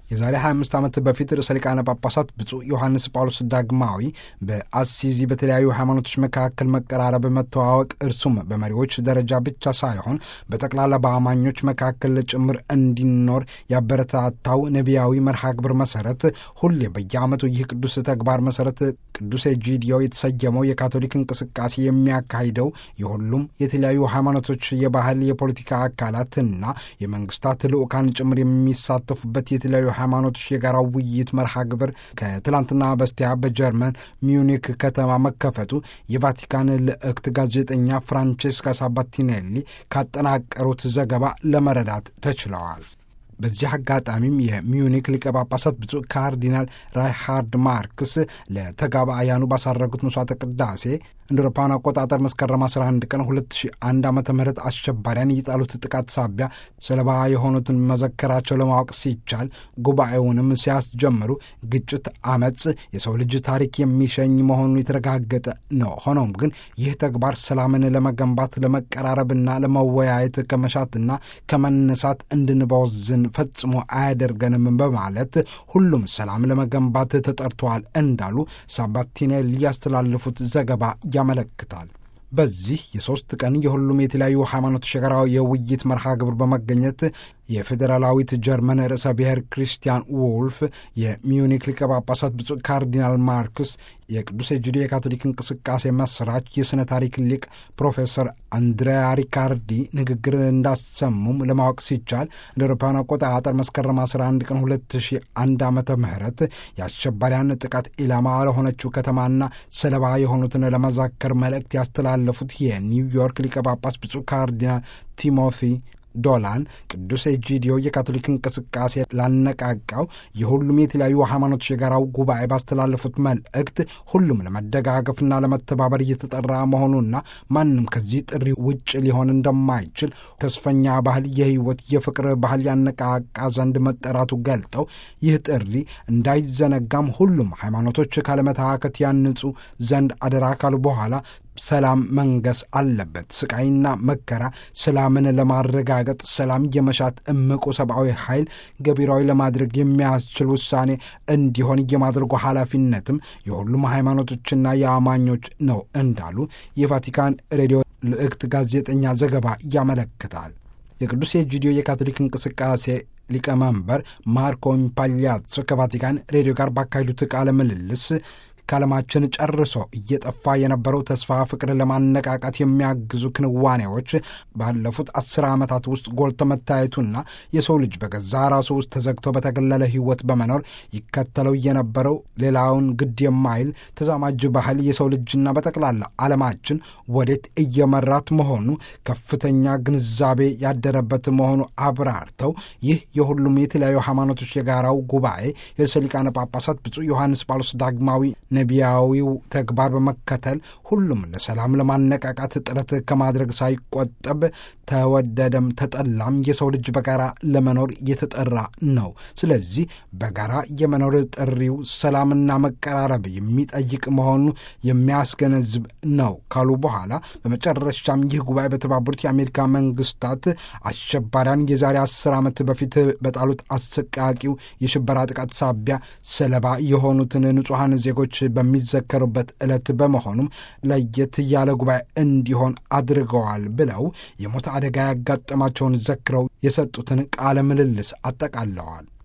የዛሬ 25 ዓመት በፊት ርዕሰ ሊቃነ ጳጳሳት ብፁዕ ዮሐንስ ጳውሎስ ዳግማዊ በአሲዚ በተለያዩ ሃይማኖቶች መካከል መቀራረብ፣ መተዋወቅ እርሱም በመሪዎች ደረጃ ብቻ ሳይሆን በጠቅላላ በአማኞች መካከል ጭምር እንዲኖር ያበረታታው ነቢያዊ መርሃ ግብር መሰረት ሁሌ በየዓመቱ ይህ ቅዱስ ተግባር መሰረት ቅዱስ ኤጂዲዮ የተሰየመው የካቶሊክ እንቅስቃሴ የሚያካሂደው የሁሉም የተለያዩ ሃይማኖቶች የባህል የፖለቲካ አካላትና የመንግስታት ልዑካን ጭምር የሚሳተፉበት የተለያዩ ሃይማኖቶች የጋራ ውይይት መርሃ ግብር ከትላንትና በስቲያ በጀርመን ሚዩኒክ ከተማ መከፈቱ የቫቲካን ልዕክት ጋዜጠኛ ፍራንቼስካ ሳባቲኔሊ ካጠናቀሩት ዘገባ ለመረዳት ተችለዋል። በዚህ አጋጣሚም የሚዩኒክ ሊቀ ጳጳሳት ብፁዕ ካርዲናል ራይሃርድ ማርክስ ለተጋባአያኑ ባሳረጉት መስዋዕተ ቅዳሴ እንደ አውሮፓውያን አቆጣጠር መስከረም 11 ቀን 2001 ዓ ም አሸባሪያን የጣሉት ጥቃት ሳቢያ ሰለባ የሆኑትን መዘከራቸው ለማወቅ ሲቻል ጉባኤውንም ሲያስጀምሩ ግጭት፣ አመፅ የሰው ልጅ ታሪክ የሚሸኝ መሆኑ የተረጋገጠ ነው። ሆኖም ግን ይህ ተግባር ሰላምን ለመገንባት ለመቀራረብና ለመወያየት ከመሻትና ከመነሳት እንድንበወዝን ፈጽሞ አያደርገንም በማለት ሁሉም ሰላም ለመገንባት ተጠርተዋል እንዳሉ ሳባቲኔሊ ያስተላለፉት ዘገባ ያመለክታል። በዚህ የሦስት ቀን የሁሉም የተለያዩ ሃይማኖቶች የጋራ የውይይት መርሃ ግብር በመገኘት የፌዴራላዊት ጀርመን ርዕሰ ብሔር ክሪስቲያን ውልፍ፣ የሚዩኒክ ሊቀ ጳጳሳት ብፁዕ ካርዲናል ማርክስ፣ የቅዱስ ኤጂዲ የካቶሊክ እንቅስቃሴ መስራች የሥነ ታሪክ ሊቅ ፕሮፌሰር አንድሪያ ሪካርዲ ንግግር እንዳሰሙም ለማወቅ ሲቻል እንደ አውሮፓውያን አቆጣጠር መስከረም 11 ቀን 2001 ዓመተ ምህረት የአሸባሪያን ጥቃት ኢላማ ለሆነችው ከተማና ሰለባ የሆኑትን ለመዛከር መልእክት ያስተላለፉት የኒውዮርክ ሊቀ ጳጳስ ብፁዕ ካርዲናል ቲሞቲ ዶላን ቅዱስ ኤጂዲዮ የካቶሊክ እንቅስቃሴ ላነቃቃው የሁሉም የተለያዩ ሃይማኖቶች የጋራው ጉባኤ ባስተላለፉት መልእክት ሁሉም ለመደጋገፍና ለመተባበር እየተጠራ መሆኑና ማንም ከዚህ ጥሪ ውጭ ሊሆን እንደማይችል ተስፈኛ ባህል፣ የህይወት የፍቅር ባህል ያነቃቃ ዘንድ መጠራቱ ገልጠው ይህ ጥሪ እንዳይዘነጋም ሁሉም ሃይማኖቶች ካለመታከት ያንጹ ዘንድ አደራ ካሉ በኋላ ሰላም መንገስ አለበት። ስቃይና መከራ ሰላምን ለማረጋገጥ ሰላም የመሻት እምቁ ሰብአዊ ኃይል ገቢራዊ ለማድረግ የሚያስችል ውሳኔ እንዲሆን የማድረጉ ኃላፊነትም የሁሉም ሃይማኖቶችና የአማኞች ነው እንዳሉ የቫቲካን ሬዲዮ ልዕክት ጋዜጠኛ ዘገባ ያመለክታል። የቅዱስ ኤጂዲዮ የካቶሊክ እንቅስቃሴ ሊቀመንበር ማርኮ ኢምፓgliazzo ከቫቲካን ሬዲዮ ጋር ባካሄዱት ቃለ ምልልስ ከዓለማችን ጨርሶ እየጠፋ የነበረው ተስፋ ፍቅር ለማነቃቃት የሚያግዙ ክንዋኔዎች ባለፉት አስር ዓመታት ውስጥ ጎልቶ መታየቱና የሰው ልጅ በገዛ ራሱ ውስጥ ተዘግቶ በተገለለ ሕይወት በመኖር ይከተለው የነበረው ሌላውን ግድ የማይል ተዛማጅ ባህል የሰው ልጅና በጠቅላላ ዓለማችን ወዴት እየመራት መሆኑ ከፍተኛ ግንዛቤ ያደረበት መሆኑ አብራርተው ይህ የሁሉም የተለያዩ ሃይማኖቶች የጋራው ጉባኤ የርዕሰ ሊቃነ ጳጳሳት ብፁዕ ዮሐንስ ጳውሎስ ዳግማዊ ነቢያዊው ተግባር በመከተል ሁሉም ለሰላም ለማነቃቃት ጥረት ከማድረግ ሳይቆጠብ ተወደደም ተጠላም የሰው ልጅ በጋራ ለመኖር የተጠራ ነው። ስለዚህ በጋራ የመኖር ጥሪው ሰላምና መቀራረብ የሚጠይቅ መሆኑ የሚያስገነዝብ ነው ካሉ በኋላ በመጨረሻም ይህ ጉባኤ በተባበሩት የአሜሪካ መንግስታት አሸባሪያን የዛሬ አስር ዓመት በፊት በጣሉት አሰቃቂው የሽበራ ጥቃት ሳቢያ ሰለባ የሆኑትን ንጹሐን ዜጎች በሚዘከሩበት ዕለት በመሆኑም ለየት ያለ ጉባኤ እንዲሆን አድርገዋል ብለው የሞት አደጋ ያጋጠማቸውን ዘክረው የሰጡትን ቃለ ምልልስ አጠቃለዋል።